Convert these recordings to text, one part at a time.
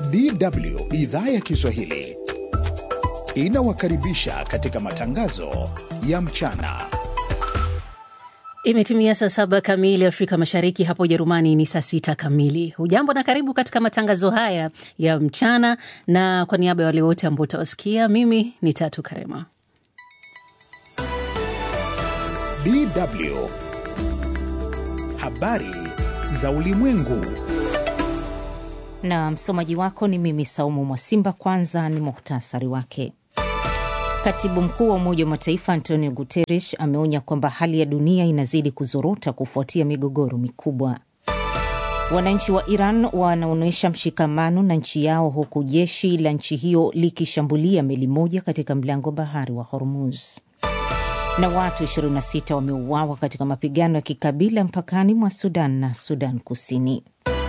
DW idhaa ya Kiswahili inawakaribisha katika matangazo ya mchana. Imetimia saa saba kamili Afrika Mashariki, hapo Ujerumani ni saa sita kamili. Hujambo na karibu katika matangazo haya ya mchana, na kwa niaba ya wale wote ambao utawasikia, mimi ni Tatu Karema. DW habari za ulimwengu na msomaji wako ni mimi Saumu Mwasimba. Kwanza ni muhtasari wake. Katibu mkuu wa Umoja wa Mataifa Antonio Guterres ameonya kwamba hali ya dunia inazidi kuzorota kufuatia migogoro mikubwa. Wananchi wa Iran wanaonyesha mshikamano na nchi yao huku jeshi la nchi hiyo likishambulia meli moja katika mlango bahari wa Hormuz. Na watu 26 wameuawa katika mapigano ya kikabila mpakani mwa Sudan na Sudan Kusini.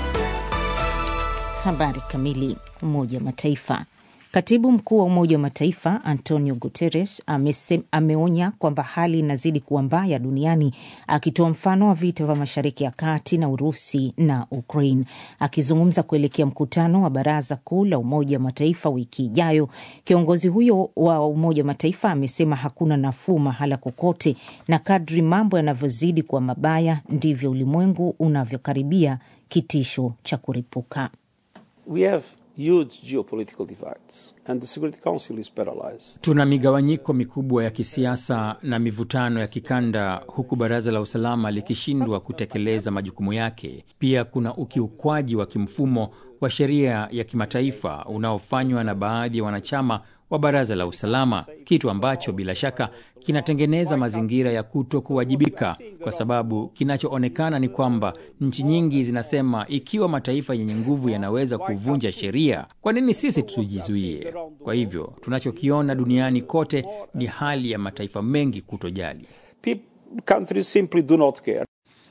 Habari kamili. Umoja wa Mataifa. Katibu mkuu wa Umoja wa Mataifa Antonio Guterres amese, ameonya kwamba hali inazidi kuwa mbaya duniani, akitoa mfano wa vita vya Mashariki ya Kati na Urusi na Ukraine. Akizungumza kuelekea mkutano wa Baraza Kuu la Umoja wa Mataifa wiki ijayo, kiongozi huyo wa Umoja wa Mataifa amesema hakuna nafuu mahala kokote, na kadri mambo yanavyozidi kuwa mabaya ndivyo ulimwengu unavyokaribia kitisho cha kuripuka. We have huge geopolitical divides and the Security Council is paralyzed. Tuna migawanyiko mikubwa ya kisiasa na mivutano ya kikanda huku baraza la usalama likishindwa kutekeleza majukumu yake. Pia kuna ukiukwaji wa kimfumo wa sheria ya kimataifa unaofanywa na baadhi ya wanachama wa baraza la usalama, kitu ambacho bila shaka kinatengeneza mazingira ya kuto kuwajibika, kwa sababu kinachoonekana ni kwamba nchi nyingi zinasema ikiwa mataifa yenye nguvu yanaweza kuvunja sheria, kwa nini sisi tujizuie? Kwa hivyo tunachokiona duniani kote ni hali ya mataifa mengi kutojali. Countries simply do not care.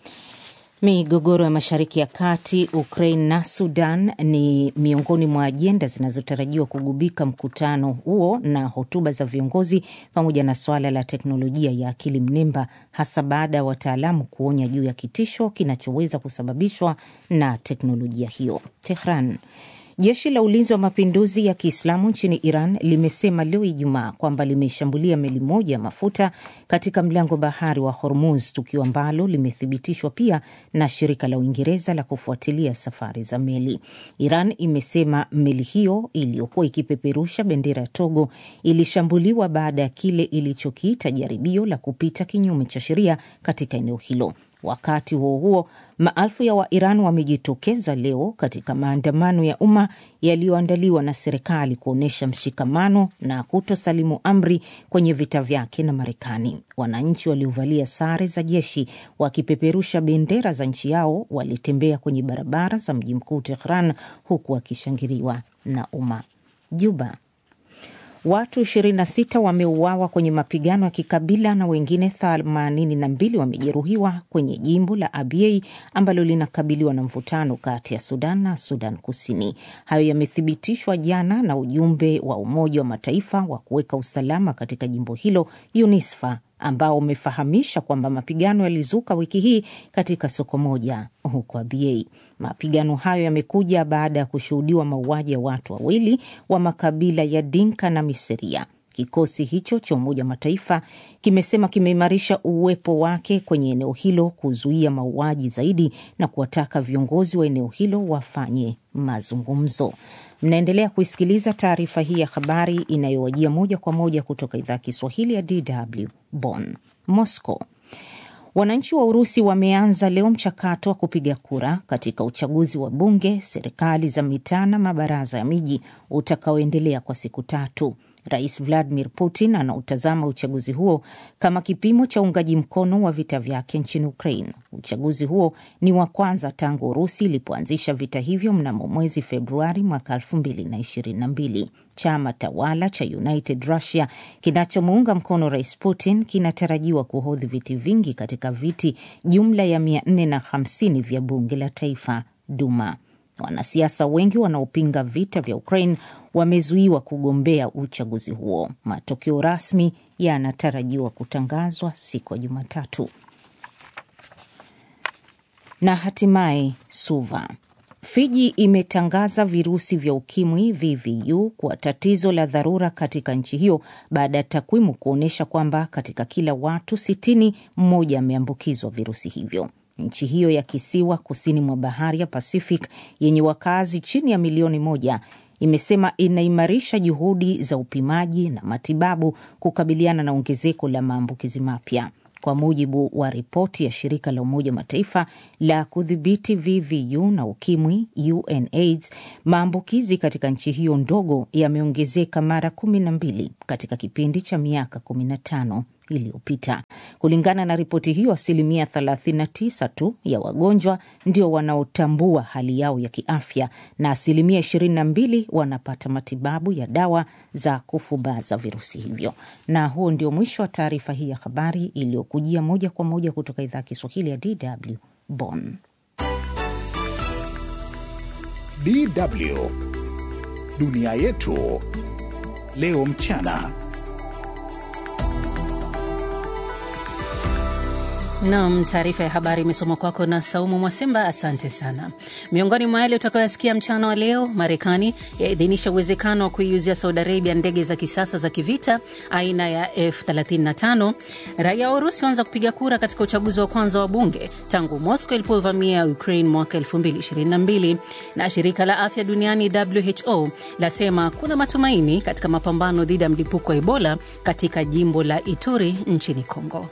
Migogoro ya Mashariki ya Kati, Ukraine na Sudan ni miongoni mwa ajenda zinazotarajiwa kugubika mkutano huo na hotuba za viongozi, pamoja na suala la teknolojia ya akili mnemba, hasa baada ya wataalamu kuonya juu ya kitisho kinachoweza kusababishwa na teknolojia hiyo. Tehran. Jeshi la ulinzi wa mapinduzi ya Kiislamu nchini Iran limesema leo Ijumaa kwamba limeshambulia meli moja ya mafuta katika mlango bahari wa Hormuz, tukio ambalo limethibitishwa pia na shirika la Uingereza la kufuatilia safari za meli. Iran imesema meli hiyo iliyokuwa ikipeperusha bendera ya Togo ilishambuliwa baada ya kile ilichokiita jaribio la kupita kinyume cha sheria katika eneo hilo. Wakati huo huo, maelfu ya Wairan wamejitokeza leo katika maandamano ya umma yaliyoandaliwa na serikali kuonyesha mshikamano na kutosalimu amri kwenye vita vyake na Marekani. Wananchi waliovalia sare za jeshi wakipeperusha bendera za nchi yao walitembea kwenye barabara za mji mkuu Tehran, huku wakishangiliwa na umma. Juba. Watu 26 wameuawa kwenye mapigano ya kikabila na wengine 82 wamejeruhiwa kwenye jimbo la Abyei ambalo linakabiliwa na mvutano kati ya Sudan na Sudan Kusini. Hayo yamethibitishwa jana na ujumbe wa Umoja wa Mataifa wa kuweka usalama katika jimbo hilo UNISFA ambao umefahamisha kwamba mapigano yalizuka wiki hii katika soko moja huko Abyei. Mapigano hayo yamekuja baada ya kushuhudiwa mauaji ya watu wawili wa makabila ya Dinka na Miseria. Kikosi hicho cha Umoja wa Mataifa kimesema kimeimarisha uwepo wake kwenye eneo hilo kuzuia mauaji zaidi na kuwataka viongozi wa eneo hilo wafanye mazungumzo. Mnaendelea kuisikiliza taarifa hii ya habari inayowajia moja kwa moja kutoka idhaa ya Kiswahili ya DW Bonn. Moscow. Wananchi wa Urusi wameanza leo mchakato wa kupiga kura katika uchaguzi wa bunge, serikali za mitaa na mabaraza ya miji utakaoendelea kwa siku tatu. Rais Vladimir Putin anautazama uchaguzi huo kama kipimo cha uungaji mkono wa vita vyake nchini Ukraine. Uchaguzi huo ni wa kwanza tangu Urusi ilipoanzisha vita hivyo mnamo mwezi Februari mwaka 2022. Chama tawala cha United Russia kinachomuunga mkono Rais Putin kinatarajiwa kuhodhi viti vingi katika viti jumla ya 450 vya bunge la taifa, Duma. Wanasiasa wengi wanaopinga vita vya Ukraine wamezuiwa kugombea uchaguzi huo. Matokeo rasmi yanatarajiwa kutangazwa siku ya Jumatatu. Na hatimaye Suva Fiji imetangaza virusi vya ukimwi VVU kuwa tatizo la dharura katika nchi hiyo baada ya takwimu kuonyesha kwamba katika kila watu sitini mmoja ameambukizwa virusi hivyo. Nchi hiyo ya kisiwa kusini mwa bahari ya Pacific yenye wakazi chini ya milioni moja imesema inaimarisha juhudi za upimaji na matibabu kukabiliana na ongezeko la maambukizi mapya. Kwa mujibu wa ripoti ya shirika la Umoja Mataifa la kudhibiti VVU na ukimwi UNAIDS, maambukizi katika nchi hiyo ndogo yameongezeka mara kumi na mbili katika kipindi cha miaka kumi na tano iliyopita. Kulingana na ripoti hiyo, asilimia 39 tu ya wagonjwa ndio wanaotambua hali yao ya kiafya na asilimia 22 wanapata matibabu ya dawa za kufubaza virusi hivyo. Na huo ndio mwisho wa taarifa hii ya habari iliyokujia moja kwa moja kutoka idhaa ya Kiswahili ya DW Bonn. DW dunia yetu leo mchana. Nam, taarifa ya habari imesomwa kwako na Saumu Mwasimba. Asante sana. Miongoni mwa yale utakayoyasikia mchana wa leo, Marekani yaidhinisha uwezekano wa kuiuzia Saudi Arabia ndege za kisasa za kivita aina ya F35. Raia wa Urusi waanza kupiga kura katika uchaguzi wa kwanza wa bunge tangu Moscow ilipovamia Ukraine mwaka 2022. Na shirika la afya duniani WHO lasema kuna matumaini katika mapambano dhidi ya mlipuko wa Ebola katika jimbo la Ituri nchini Kongo.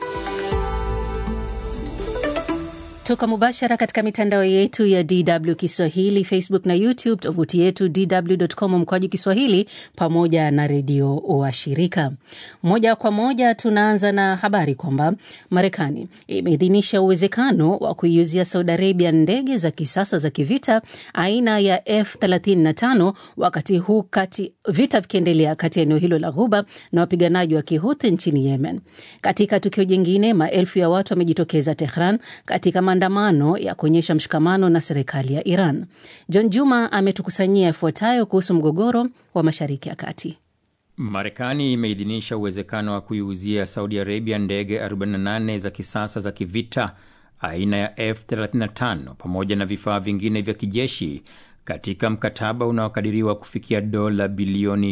Toka mubashara katika mitandao yetu ya DW Kiswahili, Facebook na YouTube, tovuti yetu dw.com mkwaju Kiswahili, pamoja na redio wa shirika. Moja kwa moja tunaanza na habari kwamba Marekani imeidhinisha uwezekano wa kuiuzia Saudi Arabia ndege za kisasa za kivita aina ya F35 wakati huu kati vita vikiendelea kati ya eneo hilo la Ghuba na wapiganaji wa Kihuthi nchini Yemen. Katika tukio jingine, maelfu ya watu wamejitokeza Tehran katika maandamano ya kuonyesha mshikamano na serikali ya Iran. John Juma ametukusanyia yafuatayo kuhusu mgogoro wa Mashariki ya Kati. Marekani imeidhinisha uwezekano wa kuiuzia Saudi Arabia ndege 48 za kisasa za kivita aina ya F35 pamoja na vifaa vingine vya kijeshi katika mkataba unaokadiriwa kufikia dola bilioni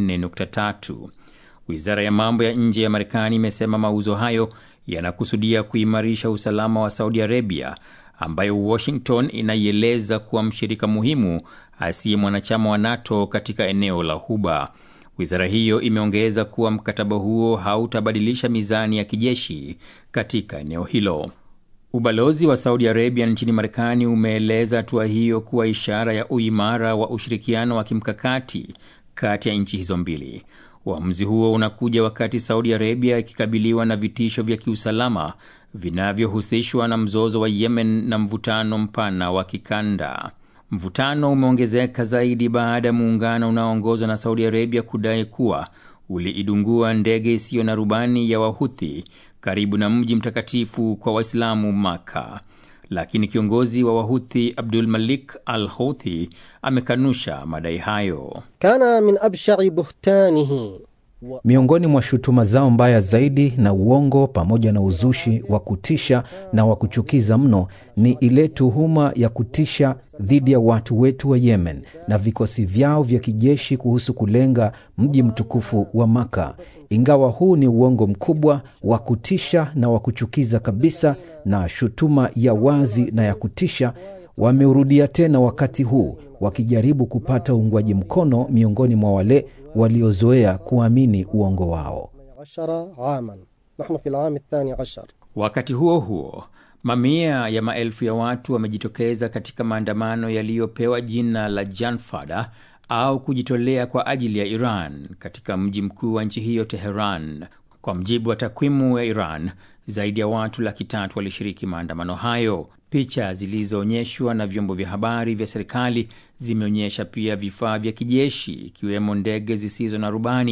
24.3. Wizara ya mambo ya nje ya Marekani imesema mauzo hayo yanakusudia kuimarisha usalama wa Saudi Arabia ambayo Washington inaieleza kuwa mshirika muhimu asiye mwanachama wa NATO katika eneo la Ghuba. Wizara hiyo imeongeza kuwa mkataba huo hautabadilisha mizani ya kijeshi katika eneo hilo. Ubalozi wa Saudi Arabia nchini Marekani umeeleza hatua hiyo kuwa ishara ya uimara wa ushirikiano wa kimkakati kati ya nchi hizo mbili. Uamuzi huo unakuja wakati Saudi Arabia ikikabiliwa na vitisho vya kiusalama vinavyohusishwa na mzozo wa Yemen na mvutano mpana wa kikanda. Mvutano umeongezeka zaidi baada ya muungano unaoongozwa na Saudi Arabia kudai kuwa uliidungua ndege isiyo na rubani ya Wahuthi karibu na mji mtakatifu kwa Waislamu Maka, lakini kiongozi wa Wahuthi Abdul Malik al Houthi amekanusha madai hayo. kana min abshari buhtanihi Miongoni mwa shutuma zao mbaya zaidi na uongo pamoja na uzushi wa kutisha na wa kuchukiza mno ni ile tuhuma ya kutisha dhidi ya watu wetu wa Yemen na vikosi vyao vya kijeshi kuhusu kulenga mji mtukufu wa Maka. Ingawa huu ni uongo mkubwa wa kutisha na wa kuchukiza kabisa na shutuma ya wazi na ya kutisha, wameurudia tena wakati huu wakijaribu kupata uungwaji mkono miongoni mwa wale waliozoea kuamini uongo wao. ashara aman nahnu fi lami thani ashar Wakati huo huo, mamia ya maelfu ya watu wamejitokeza katika maandamano yaliyopewa jina la Janfada au kujitolea kwa ajili ya Iran katika mji mkuu wa nchi hiyo Teheran. Kwa mjibu wa takwimu ya Iran, zaidi ya watu laki tatu walishiriki maandamano hayo. Picha zilizoonyeshwa na vyombo vya habari vya serikali zimeonyesha pia vifaa vya kijeshi ikiwemo ndege zisizo na rubani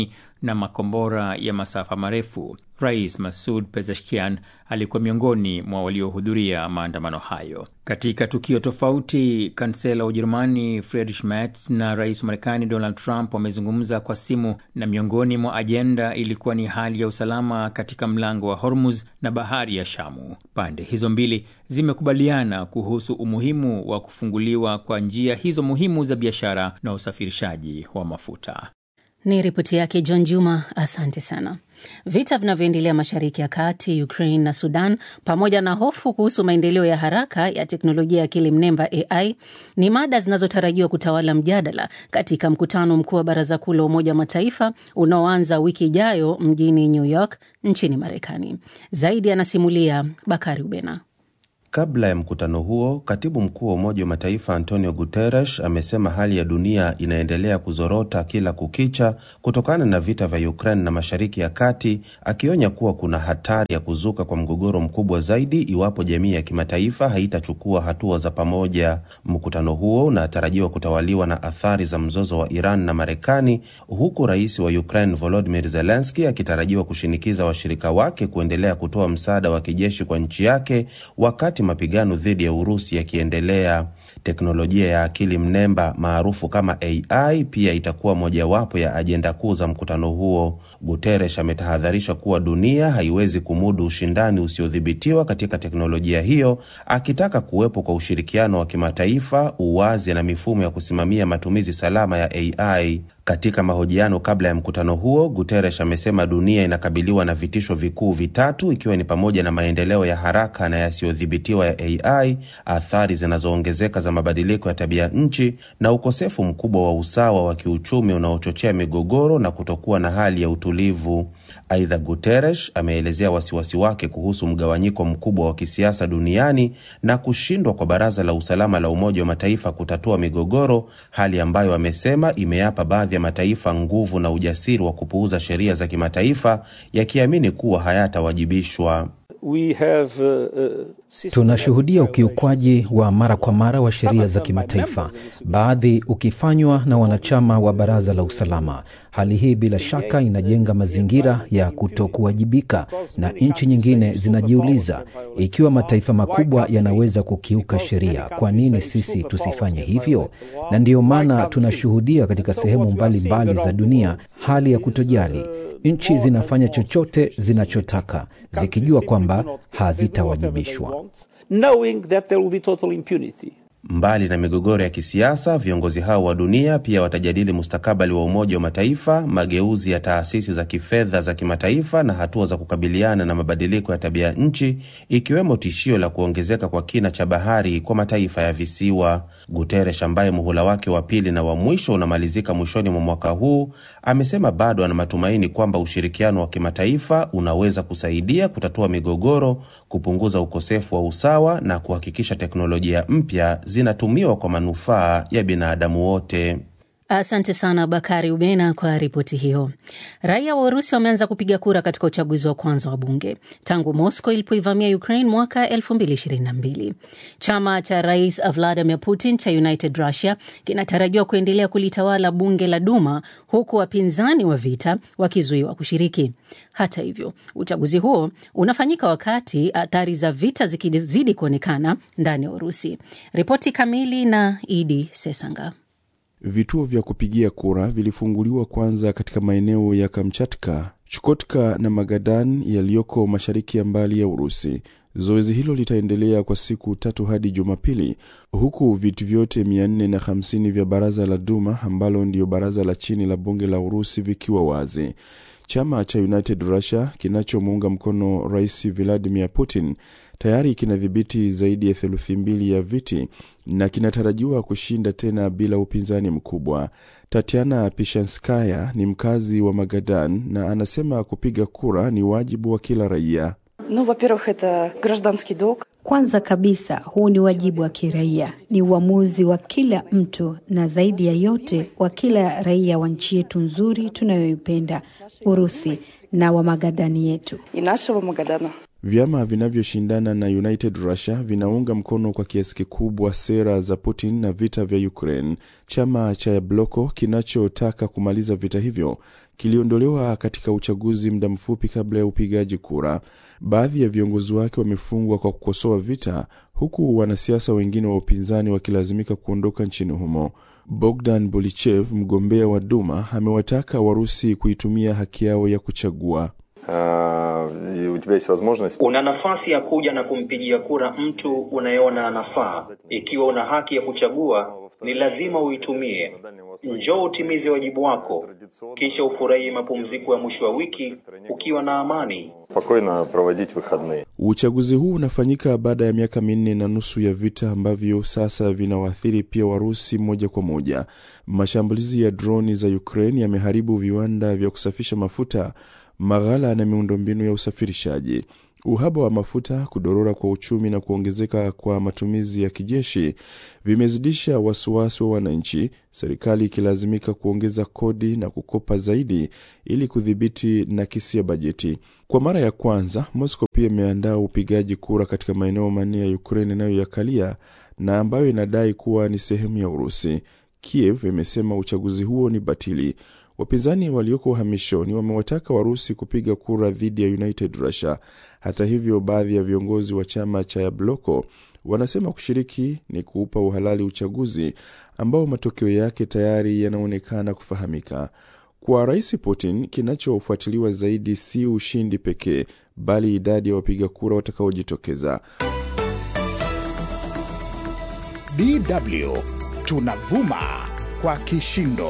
na makombora ya masafa marefu. Rais Masud Pezeshkian alikuwa miongoni mwa waliohudhuria maandamano hayo. Katika tukio tofauti, kansela wa Ujerumani Friedrich Merz na rais wa Marekani Donald Trump wamezungumza kwa simu, na miongoni mwa ajenda ilikuwa ni hali ya usalama katika mlango wa Hormuz na bahari ya Shamu. Pande hizo mbili zimekubaliana kuhusu umuhimu wa kufunguliwa kwa njia hizo muhimu za biashara na usafirishaji wa mafuta. Ni ripoti yake John Juma, asante sana. Vita vinavyoendelea Mashariki ya Kati, Ukraine na Sudan, pamoja na hofu kuhusu maendeleo ya haraka ya teknolojia ya akili mnemba AI ni mada zinazotarajiwa kutawala mjadala katika mkutano mkuu wa Baraza Kuu la Umoja wa Mataifa unaoanza wiki ijayo mjini New York nchini Marekani. Zaidi anasimulia Bakari Ubena. Kabla ya mkutano huo, katibu mkuu wa Umoja wa Mataifa Antonio Guterres amesema hali ya dunia inaendelea kuzorota kila kukicha kutokana na vita vya Ukraine na Mashariki ya Kati, akionya kuwa kuna hatari ya kuzuka kwa mgogoro mkubwa zaidi iwapo jamii ya kimataifa haitachukua hatua za pamoja. Mkutano huo unatarajiwa kutawaliwa na athari za mzozo wa Iran na Marekani, huku rais wa Ukraine Volodymyr Zelensky akitarajiwa kushinikiza washirika wake kuendelea kutoa msaada wa kijeshi kwa nchi yake wakati mapigano dhidi ya Urusi yakiendelea. Teknolojia ya akili mnemba maarufu kama AI pia itakuwa mojawapo ya ajenda kuu za mkutano huo. Guterres ametahadharisha kuwa dunia haiwezi kumudu ushindani usiodhibitiwa katika teknolojia hiyo, akitaka kuwepo kwa ushirikiano wa kimataifa, uwazi na mifumo ya kusimamia matumizi salama ya AI. Katika mahojiano kabla ya mkutano huo, Guterres amesema dunia inakabiliwa na vitisho vikuu vitatu, ikiwa ni pamoja na maendeleo ya haraka na yasiyodhibitiwa ya AI, athari zinazoongezeka za mabadiliko ya tabia nchi na ukosefu mkubwa wa usawa wa kiuchumi unaochochea migogoro na kutokuwa na hali ya utulivu. Aidha, Guterres ameelezea wasiwasi wake kuhusu mgawanyiko mkubwa wa kisiasa duniani na kushindwa kwa Baraza la Usalama la Umoja wa Mataifa kutatua migogoro, hali ambayo amesema imeyapa baadhi ya mataifa nguvu na ujasiri wa kupuuza sheria za kimataifa yakiamini kuwa hayatawajibishwa. We have, uh, uh, Tunashuhudia ukiukwaji wa mara kwa mara wa sheria za kimataifa, baadhi ukifanywa na wanachama wa Baraza la Usalama. Hali hii bila shaka inajenga mazingira ya kutokuwajibika, na nchi nyingine zinajiuliza ikiwa mataifa makubwa yanaweza kukiuka sheria, kwa nini sisi tusifanye hivyo? Na ndiyo maana tunashuhudia katika sehemu mbalimbali mbali za dunia hali ya kutojali nchi zinafanya chochote zinachotaka zikijua kwamba hazitawajibishwa. Mbali na migogoro ya kisiasa, viongozi hao wa dunia pia watajadili mustakabali wa Umoja wa Mataifa, mageuzi ya taasisi za kifedha za kimataifa na hatua za kukabiliana na mabadiliko ya tabia nchi, ikiwemo tishio la kuongezeka kwa kina cha bahari kwa mataifa ya visiwa. Guterres, ambaye muhula wake wa pili na wa mwisho unamalizika mwishoni mwa mwaka huu, amesema bado ana matumaini kwamba ushirikiano wa kimataifa unaweza kusaidia kutatua migogoro, kupunguza ukosefu wa usawa na kuhakikisha teknolojia mpya zinatumiwa kwa manufaa ya binadamu wote. Asante sana Bakari Ubena kwa ripoti hiyo. Raia wa Urusi wameanza kupiga kura katika uchaguzi wa kwanza wa bunge tangu Moscow ilipoivamia Ukraine mwaka 2022. Chama cha Rais Vladimir Putin cha United Russia kinatarajiwa kuendelea kulitawala bunge la Duma, huku wapinzani wa vita wakizuiwa kushiriki. Hata hivyo, uchaguzi huo unafanyika wakati athari za vita zikizidi kuonekana ndani ya Urusi. Ripoti kamili na Idi Sesanga. Vituo vya kupigia kura vilifunguliwa kwanza katika maeneo ya Kamchatka, Chukotka na Magadan yaliyoko mashariki ya mbali ya Urusi. Zoezi hilo litaendelea kwa siku tatu hadi Jumapili, huku viti vyote 450 vya baraza la Duma ambalo ndiyo baraza la chini la bunge la Urusi vikiwa wazi. Chama cha United Russia kinachomuunga mkono Rais Vladimir Putin tayari kinadhibiti zaidi ya theluthi mbili ya viti na kinatarajiwa kushinda tena bila upinzani mkubwa. Tatiana Pishanskaya ni mkazi wa Magadan na anasema kupiga kura ni wajibu wa kila raia. Ну, во-первых, это гражданский долг. Kwanza kabisa, huu ni wajibu wa kiraia, ni uamuzi wa kila mtu, na zaidi ya yote wa kila raia wa nchi yetu nzuri tunayoipenda Urusi na wa Magadani yetu. И нашего Магадана. Vyama vinavyoshindana na United Russia vinaunga mkono kwa kiasi kikubwa sera za Putin na vita vya Ukraine. Chama cha Yabloko kinachotaka kumaliza vita hivyo kiliondolewa katika uchaguzi muda mfupi kabla ya upigaji kura. Baadhi ya viongozi wake wamefungwa kwa kukosoa vita, huku wanasiasa wengine wa upinzani wakilazimika kuondoka nchini humo. Bogdan Bolichev, mgombea wa Duma, amewataka Warusi kuitumia haki yao ya kuchagua. Una nafasi ya kuja na kumpigia kura mtu unayeona anafaa. Ikiwa una haki ya kuchagua, ni lazima uitumie. Njoo utimize wajibu wako, kisha ufurahie mapumziko ya mwisho wa wiki ukiwa na amani. Uchaguzi huu unafanyika baada ya miaka minne na nusu ya vita ambavyo sasa vinawaathiri pia Warusi moja kwa moja. Mashambulizi ya droni za Ukraine yameharibu viwanda vya kusafisha mafuta maghala na miundombinu ya usafirishaji. Uhaba wa mafuta, kudorora kwa uchumi na kuongezeka kwa matumizi ya kijeshi vimezidisha wasiwasi wa wananchi, serikali ikilazimika kuongeza kodi na kukopa zaidi ili kudhibiti nakisi ya bajeti. Kwa mara ya kwanza, Moscow pia imeandaa upigaji kura katika maeneo manne ya Ukraine inayoyakalia na ambayo inadai kuwa ni sehemu ya Urusi. Kiev imesema uchaguzi huo ni batili. Wapinzani walioko uhamishoni wamewataka Warusi kupiga kura dhidi ya United Russia. Hata hivyo, baadhi ya viongozi wa chama cha Yabloko wanasema kushiriki ni kuupa uhalali uchaguzi ambao matokeo yake tayari yanaonekana kufahamika. Kwa Rais Putin, kinachofuatiliwa zaidi si ushindi pekee, bali idadi ya wapiga kura watakaojitokeza. DW tunavuma kwa kishindo.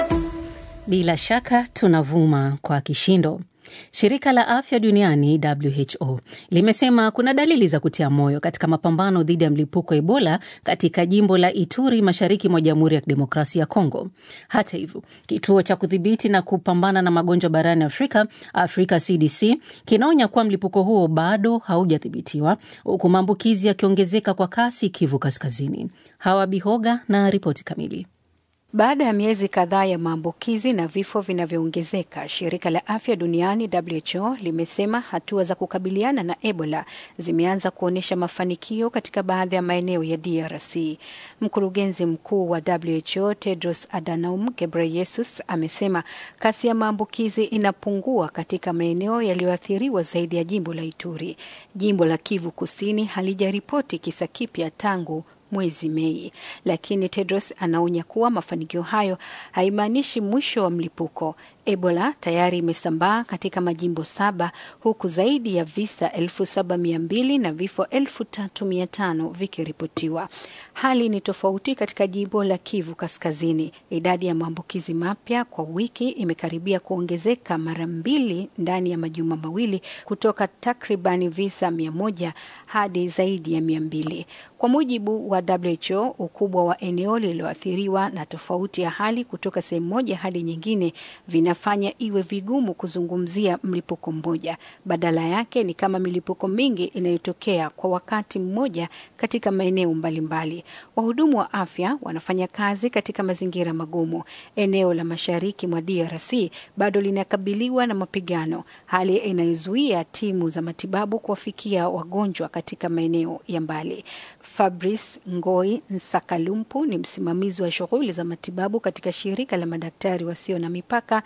Bila shaka tunavuma kwa kishindo. Shirika la afya duniani WHO limesema kuna dalili za kutia moyo katika mapambano dhidi ya mlipuko wa Ebola katika jimbo la Ituri, mashariki mwa Jamhuri ya Kidemokrasia ya Kongo. Hata hivyo, kituo cha kudhibiti na kupambana na magonjwa barani Afrika, Africa CDC, kinaonya kuwa mlipuko huo bado haujathibitiwa, huku maambukizi yakiongezeka kwa kasi Kivu Kaskazini. Hawa Bihoga na ripoti kamili. Baada ya miezi kadhaa ya maambukizi na vifo vinavyoongezeka, shirika la afya duniani WHO limesema hatua za kukabiliana na Ebola zimeanza kuonyesha mafanikio katika baadhi ya maeneo ya DRC. Mkurugenzi mkuu wa WHO Tedros Adhanom Ghebreyesus amesema kasi ya maambukizi inapungua katika maeneo yaliyoathiriwa zaidi ya jimbo la Ituri. Jimbo la Kivu Kusini halijaripoti kisa kipya tangu mwezi Mei, lakini Tedros anaonya kuwa mafanikio hayo haimaanishi mwisho wa mlipuko. Ebola tayari imesambaa katika majimbo saba huku zaidi ya visa elfu saba mia mbili na vifo elfu tatu mia tano vikiripotiwa. Hali ni tofauti katika jimbo la Kivu Kaskazini. Idadi ya maambukizi mapya kwa wiki imekaribia kuongezeka mara mbili ndani ya majuma mawili kutoka takribani visa mia moja hadi zaidi ya mia mbili kwa mujibu wa WHO. Ukubwa wa eneo lililoathiriwa na tofauti ya hali kutoka sehemu moja hadi nyingine vinafanya iwe vigumu kuzungumzia mlipuko mmoja. Badala yake ni kama milipuko mingi inayotokea kwa wakati mmoja katika maeneo mbalimbali. Wahudumu wa afya wanafanya kazi katika mazingira magumu. Eneo la mashariki mwa DRC bado linakabiliwa na mapigano, hali inayozuia timu za matibabu kuwafikia wagonjwa katika maeneo ya mbali. Fabrice Ngoi Nsakalumpu ni msimamizi wa shughuli za matibabu katika shirika la madaktari wasio na mipaka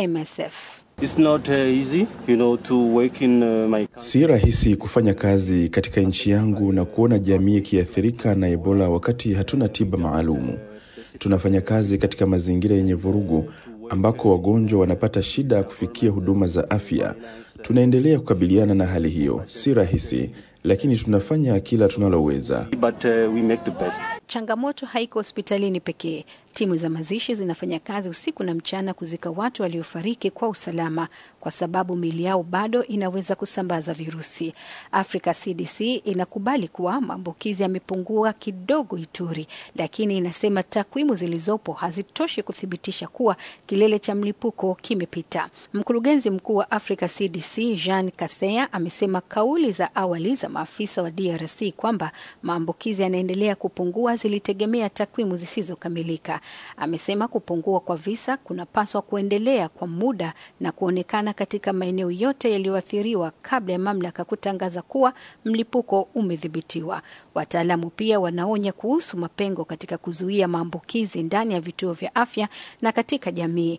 MSF. It's not, uh, easy, you know, to work in, uh, my... Si rahisi kufanya kazi katika nchi yangu na kuona jamii ikiathirika na Ebola wakati hatuna tiba maalumu. Tunafanya kazi katika mazingira yenye vurugu ambako wagonjwa wanapata shida ya kufikia huduma za afya. Tunaendelea kukabiliana na hali hiyo. Si rahisi, lakini tunafanya kila tunaloweza. But, uh, we make the best. Changamoto haiko hospitalini pekee. Timu za mazishi zinafanya kazi usiku na mchana kuzika watu waliofariki kwa usalama, kwa sababu miili yao bado inaweza kusambaza virusi. Africa CDC inakubali kuwa maambukizi yamepungua kidogo Ituri, lakini inasema takwimu zilizopo hazitoshi kuthibitisha kuwa kilele cha mlipuko kimepita. Mkurugenzi mkuu wa Africa CDC Jean Kaseya amesema kauli za awali za maafisa wa DRC kwamba maambukizi yanaendelea kupungua zilitegemea takwimu zisizokamilika. Amesema kupungua kwa visa kunapaswa kuendelea kwa muda na kuonekana katika maeneo yote yaliyoathiriwa kabla ya mamlaka kutangaza kuwa mlipuko umedhibitiwa. Wataalamu pia wanaonya kuhusu mapengo katika kuzuia maambukizi ndani ya vituo vya afya na katika jamii.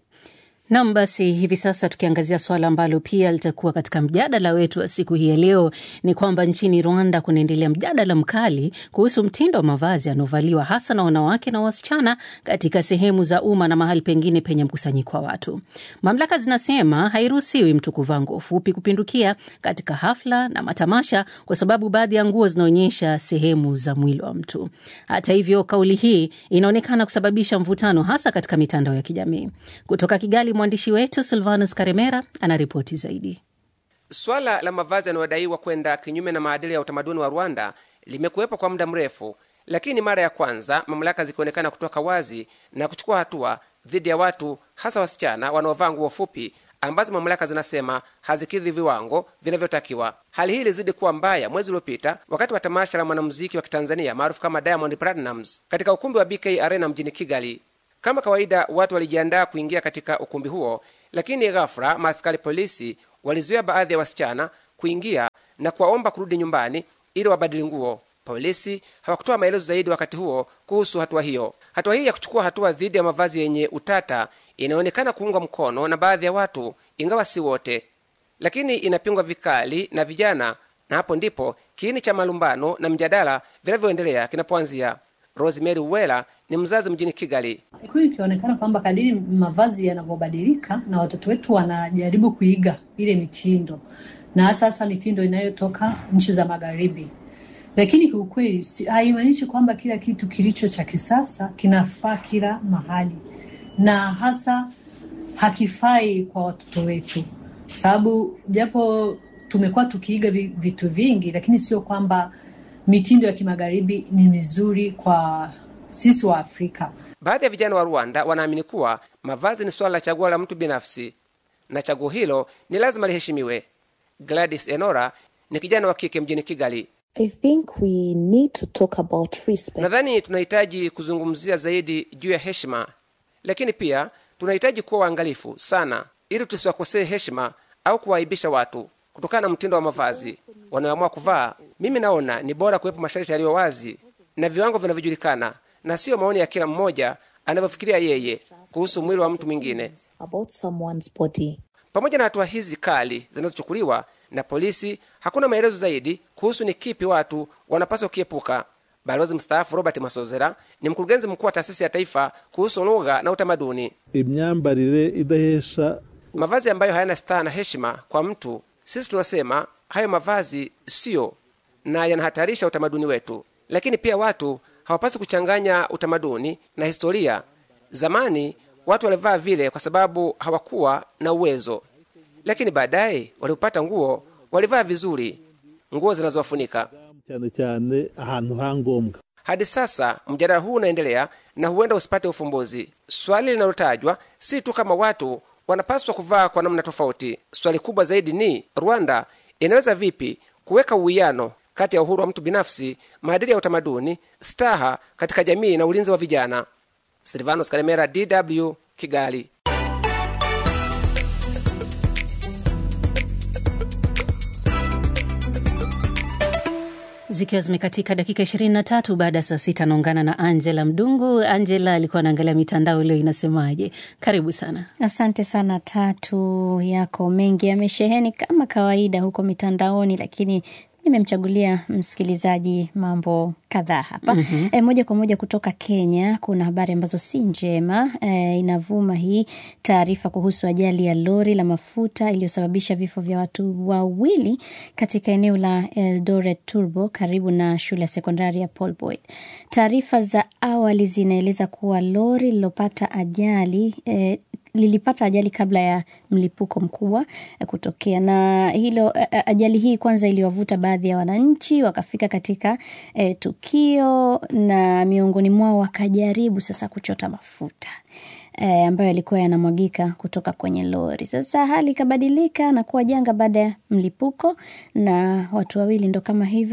Nam, basi hivi sasa tukiangazia swala ambalo pia litakuwa katika mjadala wetu wa siku hii ya leo, ni kwamba nchini Rwanda kunaendelea mjadala mkali kuhusu mtindo wa mavazi yanaovaliwa hasa na wanawake na wasichana katika sehemu za umma na mahali pengine penye mkusanyiko wa watu. Mamlaka zinasema hairuhusiwi mtu kuvaa nguo fupi kupindukia katika hafla na matamasha, kwa sababu baadhi ya nguo zinaonyesha sehemu za mwili wa mtu. Hata hivyo, kauli hii inaonekana kusababisha mvutano, hasa katika mitandao ya kijamii. Kutoka Kigali, mwandishi wetu Silvanus Karemera anaripoti zaidi. Swala la mavazi yanayodaiwa kwenda kinyume na maadili ya utamaduni wa Rwanda limekuwepo kwa muda mrefu, lakini mara ya kwanza mamlaka zikionekana kutoka wazi na kuchukua hatua dhidi ya watu, hasa wasichana wanaovaa nguo fupi ambazo mamlaka zinasema hazikidhi viwango vinavyotakiwa. Hali hii ilizidi kuwa mbaya mwezi uliopita wakati wa tamasha la mwanamuziki wa kitanzania maarufu kama Diamond Platnumz katika ukumbi wa BK Arena mjini Kigali. Kama kawaida, watu walijiandaa kuingia katika ukumbi huo, lakini ghafla maaskari polisi walizuia baadhi ya wasichana kuingia na kuwaomba kurudi nyumbani ili wabadili nguo. Polisi hawakutoa maelezo zaidi wakati huo kuhusu hatua hiyo. Hatua hii ya kuchukua hatua dhidi ya mavazi yenye utata inaonekana kuungwa mkono na baadhi ya watu, ingawa si wote, lakini inapingwa vikali na vijana, na hapo ndipo kiini cha malumbano na mjadala vinavyoendelea kinapoanzia. Rosemary Uwela ni mzazi mjini Kigali. Kweli ikionekana kwamba kadiri mavazi yanavyobadilika na watoto wetu wanajaribu kuiga ile mitindo, na hasa hasa mitindo inayotoka nchi za magharibi, lakini kiukweli haimaanishi kwamba kila kitu kilicho cha kisasa kinafaa kila mahali, na hasa hakifai kwa watoto wetu, sababu japo tumekuwa tukiiga vitu vingi, lakini sio kwamba mitindo ya kimagharibi ni mizuri kwa sisi wa Afrika. Baadhi ya vijana wa Rwanda wanaamini kuwa mavazi ni swala la chaguo la mtu binafsi na chaguo hilo ni lazima liheshimiwe. Gladys Enora ni kijana wa kike mjini Kigali. I think we need to talk about respect. Nadhani tunahitaji kuzungumzia zaidi juu ya heshima, lakini pia tunahitaji kuwa waangalifu sana ili tusiwakosee heshima au kuwaaibisha watu kutokana na mtindo wa mavazi wanaoamua kuvaa. Mimi naona ni bora kuwepo masharti yaliyo wazi na viwango vinavyojulikana, na siyo maoni ya kila mmoja anavyofikiria yeye kuhusu mwili wa mtu mwingine. About someone's body. Pamoja na hatua hizi kali zinazochukuliwa na polisi, hakuna maelezo zaidi kuhusu ni kipi watu wanapaswa kukiepuka. Balozi mstaafu Robert Masozera ni mkurugenzi mkuu wa taasisi ya taifa kuhusu lugha na utamaduni. imyambarire idahesha Mavazi ambayo hayana staha na heshima kwa mtu, sisi tunasema hayo mavazi siyo na yanahatarisha utamaduni wetu. Lakini pia watu hawapaswi kuchanganya utamaduni na historia. Zamani watu walivaa vile kwa sababu hawakuwa na uwezo, lakini baadaye walipopata nguo walivaa vizuri, nguo zinazowafunika. cyane cyane ahantu ha ngombwa Hadi sasa mjadala huu unaendelea na huenda usipate ufumbuzi. Swali linalotajwa si tu kama watu wanapaswa kuvaa kwa namna tofauti. Swali kubwa zaidi ni Rwanda inaweza vipi kuweka uwiano kati ya uhuru wa mtu binafsi, maadili ya utamaduni, staha katika jamii na ulinzi wa vijana. Silvanos Karemera, DW, Kigali. Zikiwa zimekatika dakika 23 baada ya saa sita, anaungana na Angela Mdungu. Angela alikuwa anaangalia mitandao leo inasemaje. Karibu sana. Asante sana Tatu, yako mengi yamesheheni kama kawaida huko mitandaoni, lakini nimemchagulia msikilizaji mambo kadhaa hapa. Mhm. E, moja kwa moja kutoka Kenya kuna habari ambazo si njema. E, inavuma hii taarifa kuhusu ajali ya lori la mafuta iliyosababisha vifo vya watu wawili katika eneo la Eldoret Turbo karibu na shule ya sekondari ya Paul Boyd. Taarifa za awali zinaeleza kuwa lori lililopata ajali e, lilipata ajali kabla ya mlipuko mkubwa eh, kutokea, na hilo eh, eh, ajali hii kwanza iliwavuta baadhi ya wananchi wakafika katika eh, tukio, na miongoni mwao wakajaribu sasa kuchota mafuta eh, ambayo yalikuwa yanamwagika kutoka kwenye lori. Sasa hali ikabadilika na kuwa janga baada ya mlipuko, na watu wawili ndo kama hivyo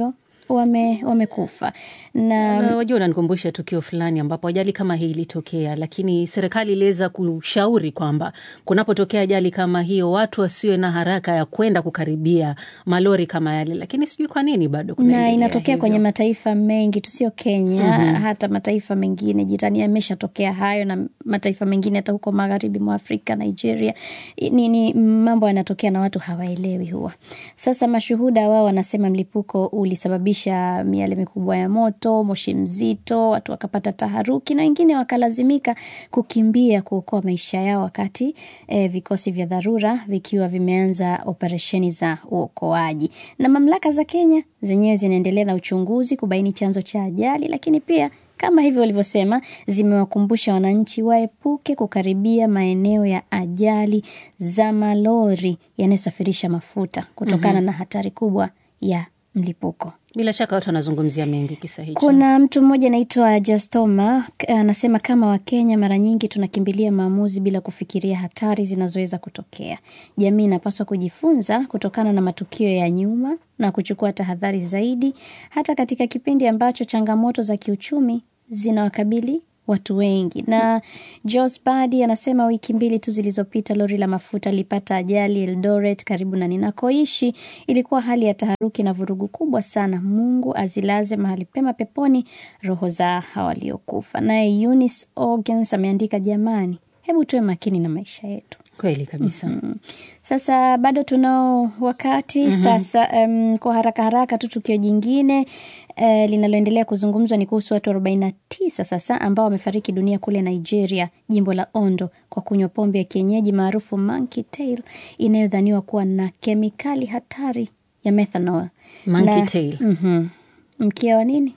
wame, wamekufa na Na wajua, unanikumbusha tukio fulani ambapo ajali kama hii ilitokea, lakini serikali iliweza kushauri kwamba kunapotokea ajali kama hiyo watu wasiwe na haraka ya kwenda kukaribia malori kama yale, lakini sijui kwa nini bado na kunaendelea inatokea hivyo. kwenye mataifa mengi tu, sio Kenya Mhm. hata mataifa mengine jirani yameshatokea hayo, na mataifa mengine hata huko magharibi mwa Afrika, Nigeria. Ni, ni mambo yanatokea na watu hawaelewi huwa. Sasa mashuhuda wao wanasema mlipuko ulisababisha miale mikubwa ya moto, moshi mzito, watu wakapata taharuki na wengine wakalazimika kukimbia kuokoa maisha yao, wakati eh, vikosi vya dharura vikiwa vimeanza operesheni za uokoaji. Na mamlaka za Kenya zenyewe zinaendelea na uchunguzi kubaini chanzo cha ajali, lakini pia kama hivyo walivyosema, zimewakumbusha wananchi waepuke kukaribia maeneo ya ajali za malori yanayosafirisha mafuta kutokana Mhm. na hatari kubwa ya mlipuko. Bila shaka watu wanazungumzia mengi kisa hicho. Kuna mtu mmoja anaitwa Justoma k- anasema kama Wakenya mara nyingi tunakimbilia maamuzi bila kufikiria hatari zinazoweza kutokea. Jamii inapaswa kujifunza kutokana na matukio ya nyuma na kuchukua tahadhari zaidi, hata katika kipindi ambacho changamoto za kiuchumi zinawakabili watu wengi. Na Jos Badi anasema wiki mbili tu zilizopita lori la mafuta lilipata ajali Eldoret, karibu na ninakoishi. Ilikuwa hali ya taharuki na vurugu kubwa sana. Mungu azilaze mahali pema peponi roho za hawa waliokufa. Naye Eunice Orgens ameandika, jamani, hebu tuwe makini na maisha yetu. Kweli kabisa. Mhm. Sasa bado tunao wakati Mhm. sasa. Um, kwa haraka haraka tu tukio jingine uh, linaloendelea kuzungumzwa ni kuhusu watu 49 sasa ambao wamefariki dunia kule Nigeria, jimbo la Ondo, kwa kunywa pombe ya kienyeji maarufu monkey tail inayodhaniwa kuwa na kemikali hatari ya methanol. Monkey Na- tail. Mhm. mkia wa nini?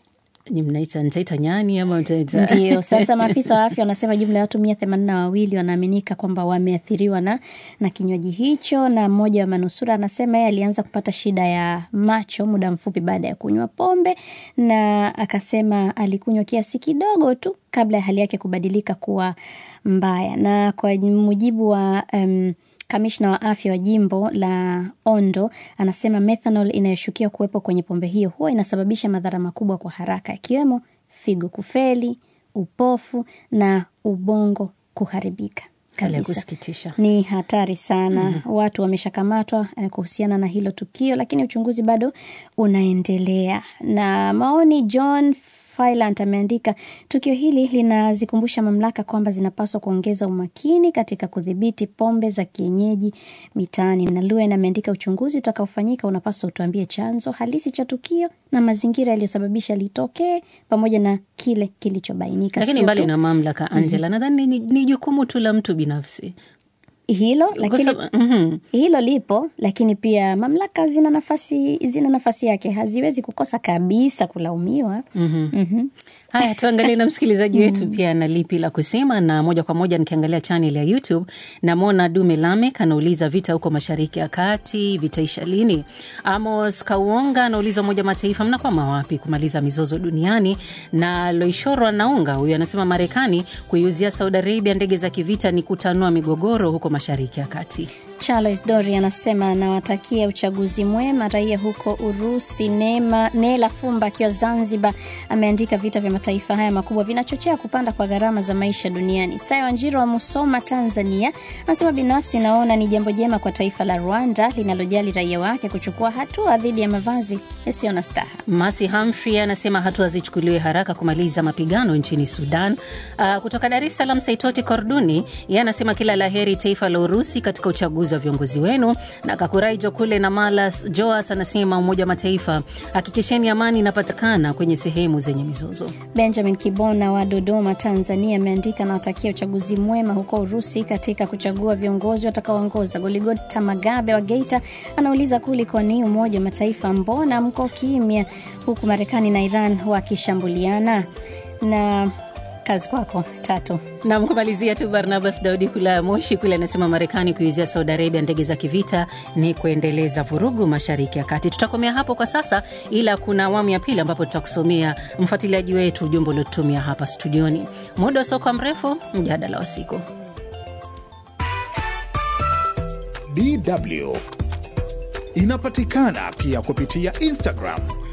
Ni mnaita nitaita nyani ama mtaita Ndio, sasa maafisa wa afya wanasema jumla ya watu mia themanini na wawili wanaaminika kwamba wameathiriwa na, na kinywaji hicho, na mmoja wa manusura anasema yeye alianza kupata shida ya macho muda mfupi baada ya kunywa pombe, na akasema alikunywa kiasi kidogo tu kabla ya hali yake kubadilika kuwa mbaya, na kwa mujibu wa um, Kamishna wa afya wa jimbo la Ondo anasema methanol inayoshukiwa kuwepo kwenye pombe hiyo huwa inasababisha madhara makubwa kwa haraka, ikiwemo figo kufeli, upofu na ubongo kuharibika Hali ya kabisa. kusikitisha. Ni hatari sana. Watu wameshakamatwa eh, kuhusiana na hilo tukio, lakini uchunguzi bado unaendelea. Na maoni, John Filant ameandika tukio hili linazikumbusha mamlaka kwamba zinapaswa kuongeza umakini katika kudhibiti pombe za kienyeji mitaani. Na Luen ameandika uchunguzi utakaofanyika unapaswa utuambie chanzo halisi cha tukio na mazingira yaliyosababisha litokee pamoja na kile kilichobainika. Lakini Sio mbali tu- na mamlaka Angela, nadhani ni, ni jukumu tu la mtu binafsi hilo Kwa lakini sababu- mhm. hilo lipo, lakini pia mamlaka zina nafasi zina nafasi yake, haziwezi kukosa kabisa kulaumiwa. Mhm. Mhm. Haya, tuangalie na msikilizaji wetu pia ana lipi la kusema, na moja kwa moja nikiangalia channel ya YouTube namwona Dume Lamek anauliza vita huko mashariki ya kati vitaisha lini? Amos Kauonga anauliza Umoja wa Mataifa mnakwama wapi kumaliza mizozo duniani? Na Loishoro anaunga huyu anasema Marekani kuiuzia Saudi Arabia ndege za kivita ni kutanua migogoro huko mashariki ya kati. Charles Dori anasema anawatakia uchaguzi mwema raia huko Urusi. Neema Nela Fumba akiwa Zanzibar ameandika vita vya mataifa haya makubwa vinachochea kupanda kwa gharama za maisha duniani. Sayo Wanjiro wa Musoma, Tanzania anasema binafsi naona ni jambo jema kwa taifa la Rwanda linalojali raia wake kuchukua hatua dhidi ya mavazi yasiyo na staha. Masi Humphrey anasema hatua zichukuliwe haraka kumaliza mapigano nchini Sudan. Uh, kutoka Dar es Salaam, Saitoti Korduni yeye anasema kila la heri taifa la Urusi katika uchaguzi wa viongozi wenu. Na Kakuraijo kule na Malas Joas anasema Umoja wa Mataifa, hakikisheni amani inapatikana kwenye sehemu zenye mizozo. Benjamin Kibona wa Dodoma, Tanzania ameandika anawatakia uchaguzi mwema huko Urusi katika kuchagua viongozi watakaoongoza. Goligota Magabe wa Geita anauliza kulikoni Umoja wa Mataifa, mbona mko kimya huku Marekani na Iran wakishambuliana? Na kazi kwako tatu. Nam kumalizia tu, Barnabas Daudi kula Moshi kule anasema Marekani kuizia Saudi Arabia ndege za kivita ni kuendeleza vurugu mashariki ya kati. Tutakomea hapo kwa sasa, ila kuna awamu ya pili ambapo tutakusomea mfuatiliaji wetu ujumbe uliotumia hapa studioni. Muda usiokuwa mrefu, mjadala wa siku. DW inapatikana pia kupitia Instagram,